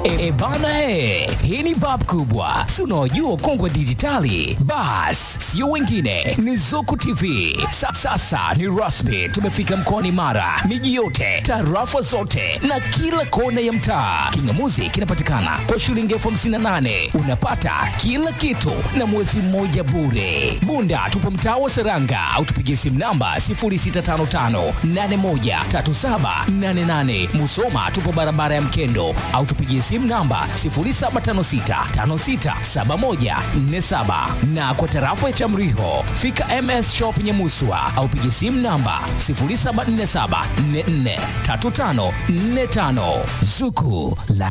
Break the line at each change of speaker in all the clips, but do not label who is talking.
E bana he, hii ni bab kubwa, si unaojua ukongwe dijitali. Bas, sio wengine, ni Zuku TV. Sa, sasa ni rasmi, tumefika mkoani Mara, miji yote, tarafa zote na kila kona ya mtaa. Kingamuzi kinapatikana kwa shilingi elfu hamsini na nane unapata kila kitu na mwezi mmoja bure. Bunda tupo mtaa wa Seranga au tupigie simu namba 0655813788. Musoma tupo barabara ya Mkendo au tupigie simu namba 0756567147 na kwa tarafa ya Chamriho fika MS Shop Nyamuswa au pigie simu namba 0747443545 Zuku la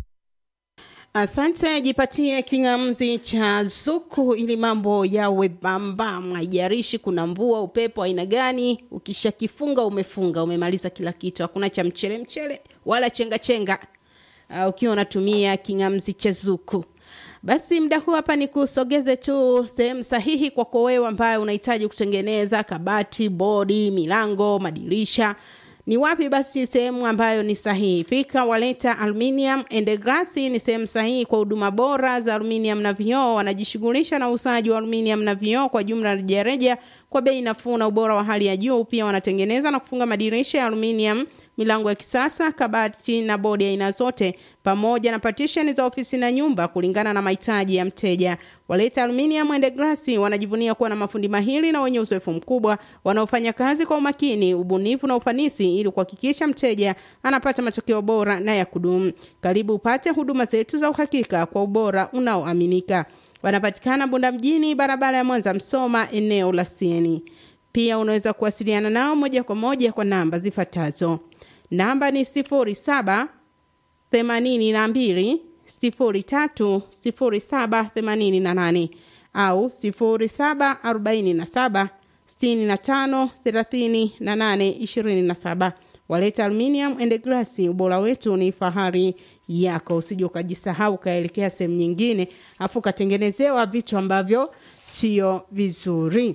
Asante, jipatie kingamzi cha Zuku ili mambo yawe bambam. Haijarishi kuna mvua, upepo aina gani, ukishakifunga umefunga, umemaliza kila kitu, hakuna cha mchele mchele wala chenga chenga. Uh, ukiwa unatumia kingamzi cha Zuku. Basi muda huu hapa ni kusogeze tu sehemu sahihi kwako wewe ambaye unahitaji kutengeneza kabati, bodi, milango, madirisha ni wapi basi sehemu ambayo ni sahihi fika waleta aluminium and glass ni sehemu sahihi kwa huduma bora za aluminium na vioo wanajishughulisha na uuzaji wa aluminium na vioo kwa jumla rejareja kwa bei nafuu na ubora wa hali ya juu pia wanatengeneza na kufunga madirisha ya aluminium milango ya kisasa kabati na bodi ya aina zote pamoja na partition za ofisi na nyumba kulingana na mahitaji ya mteja waleta aluminium and glass wanajivunia kuwa na mafundi mahiri na wenye uzoefu mkubwa wanaofanya kazi kwa umakini ubunifu na ufanisi ili kuhakikisha mteja anapata matokeo bora na ya kudumu karibu upate huduma zetu za uhakika kwa ubora unaoaminika wanapatikana bunda mjini barabara ya mwanza msoma eneo la sieni pia unaweza kuwasiliana nao moja kwa moja kwa namba zifuatazo namba ni sifuri saba themanini na mbili sifuri tatu sifuri saba themanini na nane au sifuri saba arobaini na saba sitini na tano thelathini na nane ishirini na saba waleta aluminium and glass ubora wetu ni fahari yako usije ukajisahau ukaelekea sehemu nyingine afu ukatengenezewa vitu ambavyo sio vizuri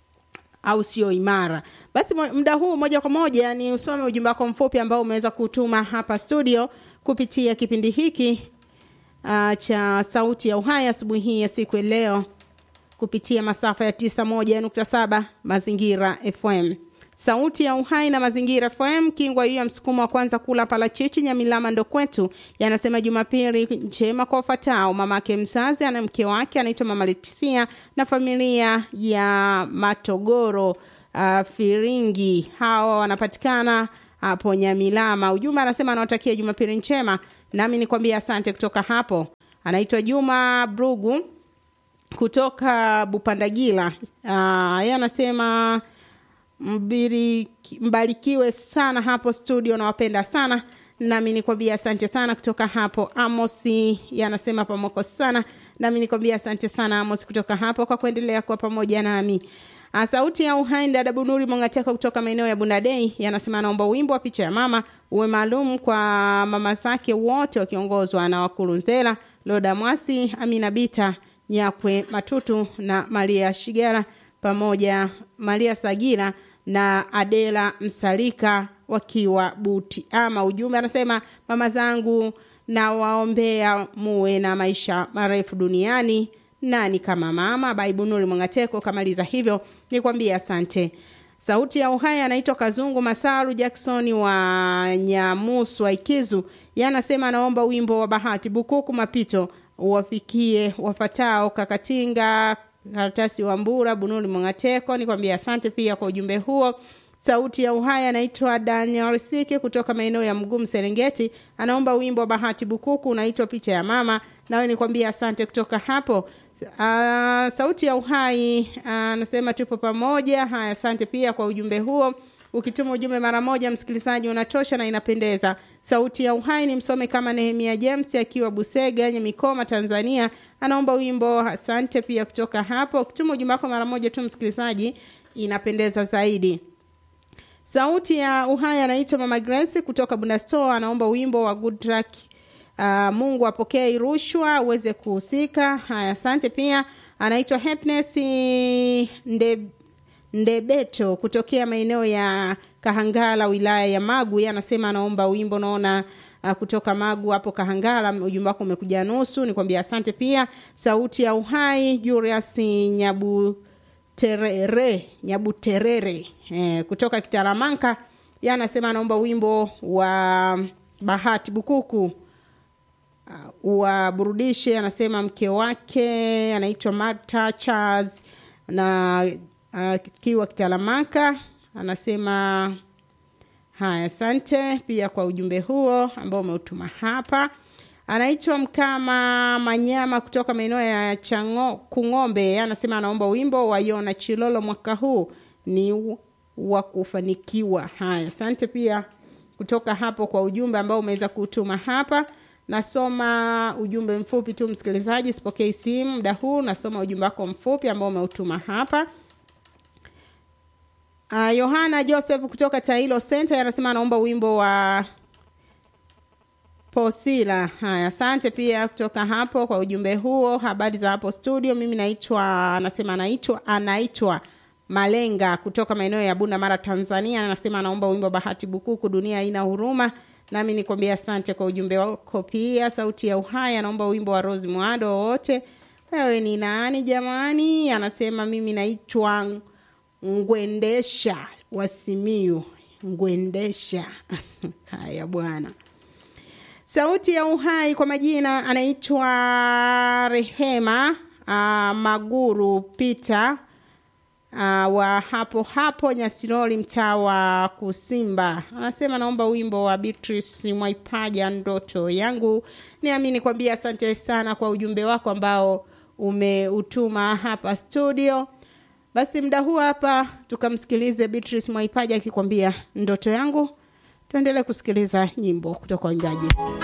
au sio imara basi muda huu moja kwa moja ni usome ujumbe wako mfupi ambao umeweza kutuma hapa studio kupitia kipindi hiki uh, cha sauti ya uhai asubuhi hii ya siku ya leo kupitia masafa ya 91.7 mazingira fm sauti ya uhai na mazingira fm kingwa hiyo ya msukumo wa kwanza kula palachichi nyamilama ndo kwetu yanasema jumapili njema kwa wafatao mamake mzazi ana mke wake anaitwa mama letisia na familia ya matogoro uh, firingi hawa wanapatikana hapo nyamilama ujumbe anasema anawatakia jumapili njema nami nikwambia asante kutoka hapo anaitwa juma brugu kutoka bupandagila uh, ye anasema mbiriki, mbarikiwe sana hapo studio nawapenda sana nami nikwambia asante sana kutoka hapo amosi yanasema pamoko sana nami nikwambia asante sana amos kutoka hapo kwa kuendelea kuwa pamoja nami sauti ya uhai dada bunuri mongateko kutoka maeneo ya bundadei yanasema anaomba wimbo wa picha ya mama uwe maalum kwa mama zake wote wakiongozwa na wakurunzela loda mwasi amina bita nyakwe matutu na maria shigera pamoja maria sagira na adela msalika wakiwa buti ama ujumbe anasema mama zangu na waombea muwe na maisha marefu duniani nani kama mama baibunuri mwangateko kamaliza hivyo nikwambie asante sauti ya uhai anaitwa kazungu masaru jackson wa nyamuswa ikizu yanasema anaomba wimbo wa bahati bukuku mapito uwafikie wafatao kakatinga karatasi wa mbura bunuri mwangateko nikwambie asante pia kwa ujumbe huo sauti ya uhai anaitwa daniel sike kutoka maeneo ya mgumu serengeti anaomba wimbo wa bahati bukuku unaitwa picha ya mama nawe nikwambia asante kutoka hapo uh, sauti ya uhai anasema uh, tupo pamoja haya asante pia kwa ujumbe huo ukituma ujumbe mara moja msikilizaji unatosha na inapendeza sauti ya uhai ni msome kama nehemia james akiwa busega nyemikoma tanzania anaomba wimbo asante pia kutoka hapo ukituma ujumbe wako mara moja tu msikilizaji inapendeza zaidi sauti ya uhai anaitwa mama grace kutoka bundasto anaomba wimbo wa good track uh, mungu apokee rushwa uweze kuhusika haya asante pia anaitwa happiness nde, ndebeto kutokea maeneo ya kahangala wilaya ya magu anasema anaomba wimbo naona uh, kutoka magu hapo kahangala ujumbe wako umekuja nusu nikwambia asante pia sauti ya uhai julius nyabu terere nyabuterere eh, kutoka kitaramanka ye anasema anaomba wimbo wa bahati bukuku uh, waburudishe anasema mke wake anaitwa marta charles na akiwa uh, kitaramanka anasema haya asante pia kwa ujumbe huo ambao umeutuma hapa anaitwa mkama manyama kutoka maeneo ya chango kung'ombe anasema anaomba wimbo wa yona chilolo mwaka huu ni wa kufanikiwa haya asante pia kutoka hapo kwa ujumbe ambao umeweza kutuma hapa nasoma ujumbe mfupi tu msikilizaji sipokei simu muda huu nasoma ujumbe wako mfupi ambao umeutuma hapa uh, yohana joseph kutoka tailo center anasema anaomba wimbo wa posila haya asante pia kutoka hapo kwa ujumbe huo habari za hapo studio mimi naitwa anasema anaitwa anaitwa malenga kutoka maeneo ya bunda mara tanzania anasema anaomba wimbo bahati bukuku dunia haina huruma nami nikwambia asante kwa ujumbe wako pia sauti ya uhai anaomba wimbo wa rosi mwado wowote wewe ni nani jamani anasema mimi naitwa ngwendesha wasimiu ngwendesha haya bwana sauti ya uhai kwa majina anaitwa rehema uh, maguru pita uh, wa hapo hapo nyasiroli mtaa wa kusimba anasema naomba wimbo wa beatrice mwaipaja ndoto yangu niamini kwambia asante sana kwa ujumbe wako ambao umeutuma hapa studio basi muda huu hapa tukamsikilize beatrice mwaipaja akikwambia ndoto yangu tuendelee kusikiliza nyimbo kutoka waimbaji